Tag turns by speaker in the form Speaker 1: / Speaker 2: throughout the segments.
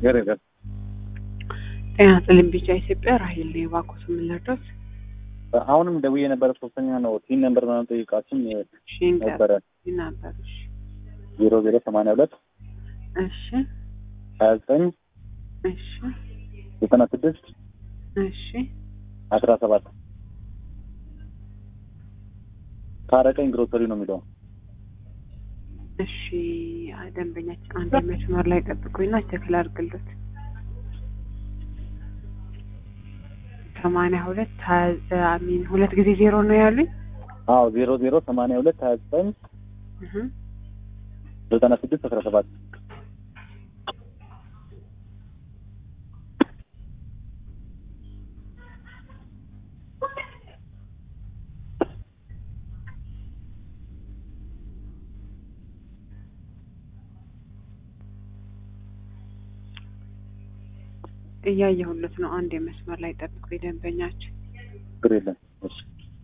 Speaker 1: ገረገር
Speaker 2: ጤና ይስጥልኝ ቢጫ ኢትዮጵያ ራሄል ነኝ። እባክዎት ምን ልርዳዎት?
Speaker 1: አሁንም ደውዬ የነበረ ሶስተኛ ነው ቲን ነምበር ምናምን ጠይቃችን
Speaker 2: እሺ እንገር
Speaker 1: ነበረ
Speaker 2: ነበር። እሺ
Speaker 1: ዜሮ ዜሮ ሰማንያ ሁለት
Speaker 2: እሺ
Speaker 1: ሀያ ዘጠኝ
Speaker 2: እሺ
Speaker 1: ዘጠና ስድስት
Speaker 2: እሺ
Speaker 1: አስራ ሰባት ታረቀኝ ግሮሰሪ ነው የሚለው
Speaker 2: እሺ ደንበኛችን አንድ መስመር ላይ ጠብቁኝና ቸክል አድርግልዎት። ሰማንያ ሁለት ሀያ ሚን ሁለት ጊዜ ዜሮ ነው ያሉኝ።
Speaker 1: አዎ ዜሮ ዜሮ ሰማንያ ሁለት ሀያ ዘጠኝ
Speaker 2: እህ
Speaker 1: ዘጠና ስድስት አስራ ሰባት
Speaker 2: እያየሁለት ነው። አንድ የመስመር ላይ ጠብቁ ደንበኛችን
Speaker 1: ችግር የለም እሺ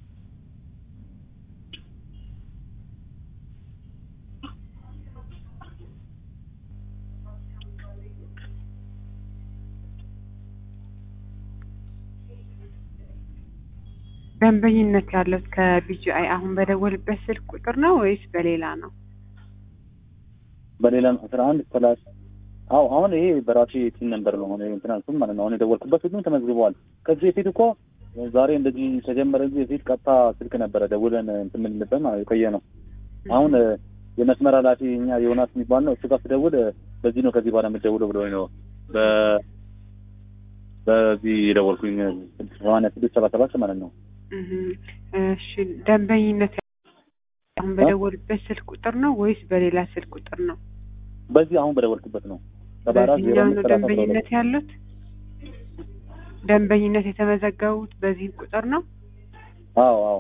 Speaker 2: ደንበኝነት ያለት ከቢጂአይ አሁን በደወልበት ስልክ ቁጥር ነው ወይስ በሌላ ነው?
Speaker 1: በሌላ አስራ አንድ ሰላሳ አዎ አሁን ይሄ በራሴ ቲን ነምበር ነው አሁን እንትናንሱም ማለት ነው አሁን የደወልኩበት ሁሉም ተመዝግበዋል ከዚህ በፊት እኮ ዛሬ እንደዚህ ከጀመረ ጊዜ በፊት ቀጥታ ስልክ ነበረ ደውለን እንትን የምንልበት ማለት የቆየ ነው አሁን የመስመር ኃላፊ እኛ ዮናስ የሚባል ነው እሱ ጋር ስደውል በዚህ ነው ከዚህ በኋላ የምትደውለው ብሎ ነው በ በዚህ የደወልኩኝ ሰማንያ ስድስት ሰባ ሰባት ማለት ነው
Speaker 2: እህ እሺ ደንበኝነት አሁን በደወልበት ስልክ ቁጥር ነው ወይስ በሌላ ስልክ ቁጥር ነው?
Speaker 1: በዚህ አሁን በደወልኩበት ነው ሰባ አራት ዜሮ
Speaker 2: በዚህኛው
Speaker 1: አምስት
Speaker 2: ነው
Speaker 1: ሰላሳ አስራ ሁለት
Speaker 2: ደንበኝነት ያሉት? ደንበኝነት የተመዘገቡት በዚህ ቁጥር ነው?
Speaker 1: አዎ አዎ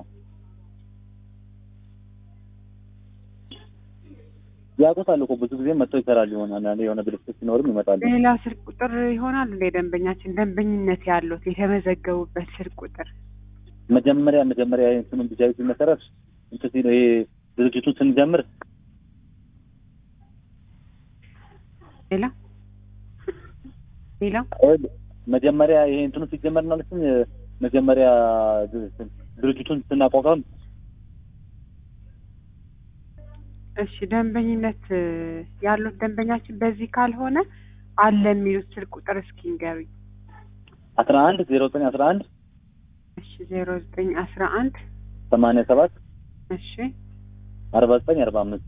Speaker 1: ያውቁታል እኮ ብዙ ጊዜ መጥተው ይሰራል ይሆናል አንዳንዴ የሆነ ብልሽት ሲኖርም ይመጣሉ
Speaker 2: ሌላ ስልክ ቁጥር ይሆናል እንደ ደንበኛችን ደንበኝነት ያሉት የተመዘገቡበት ስልክ ቁጥር
Speaker 1: መጀመሪያ መጀመሪያ እንትኑን ቢጃዊ ሲመሰረት እንትን ሲል ይሄ ድርጅቱን ስንጀምር
Speaker 2: ሌላ ሌላ
Speaker 1: መጀመሪያ ይሄ እንትኑ ሲጀመር ማለት መጀመሪያ ድርጅቱን ስናቋቋም
Speaker 2: እሺ ደንበኝነት ያሉት ደንበኛችን በዚህ ካልሆነ አለ የሚሉት ስልክ ቁጥር እስኪ ንገሩኝ።
Speaker 1: አስራ አንድ ዜሮ ዘጠኝ አስራ አንድ
Speaker 2: እሺ ዜሮ ዘጠኝ አስራ አንድ
Speaker 1: ሰማንያ ሰባት
Speaker 2: እሺ
Speaker 1: አርባ ዘጠኝ አርባ አምስት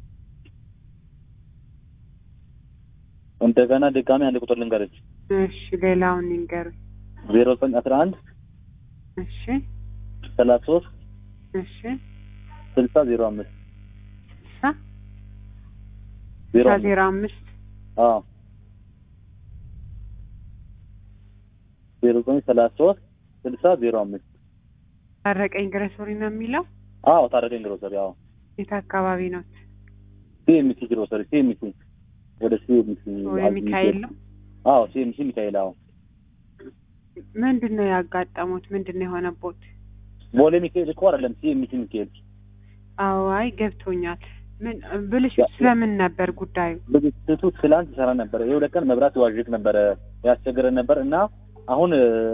Speaker 1: እንደገና ድጋሚ አንድ ቁጥር ልንገርች
Speaker 2: እሺ ሌላውን ንገሩኝ።
Speaker 1: ዜሮ ዘጠኝ አስራ አንድ
Speaker 2: እሺ
Speaker 1: ሰላሳ ሶስት
Speaker 2: እሺ
Speaker 1: ስልሳ ዜሮ አምስት
Speaker 2: ስልሳ
Speaker 1: ዜሮ
Speaker 2: ስልሳ
Speaker 1: አምስት
Speaker 2: ዜሮ አምስት
Speaker 1: አዎ ዜሮ ዘጠኝ ሰላሳ ሶስት ስልሳ ዜሮ አምስት
Speaker 2: ታረቀኝ ግረሶሪ ነው የሚለው
Speaker 1: አዎ ታረቀኝ ግሮሰሪ አዎ
Speaker 2: የት አካባቢ ነው?
Speaker 1: ሲኤምሲ ግሮሰሪ ሲኤምሲ ወደ ሲኤምሲ
Speaker 2: ወደ ሚካኤል ነው።
Speaker 1: አዎ ሲኤምሲ ሚካኤል አዎ
Speaker 2: ምንድን ነው ያጋጠሙት? ምንድን ነው የሆነቦት?
Speaker 1: ቦሌ ሚካኤል እኮ አይደለም ሲኤምሲ ሚካኤል
Speaker 2: አዎ አይ ገብቶኛል። ምን ብልሽት ስለምን ነበር ጉዳዩ?
Speaker 1: ብልሽቱ ትላንት ይሰራ ነበረ የሁለት ቀን መብራት ይዋዥቅ ነበረ ያስቸግረን ነበር እና አሁን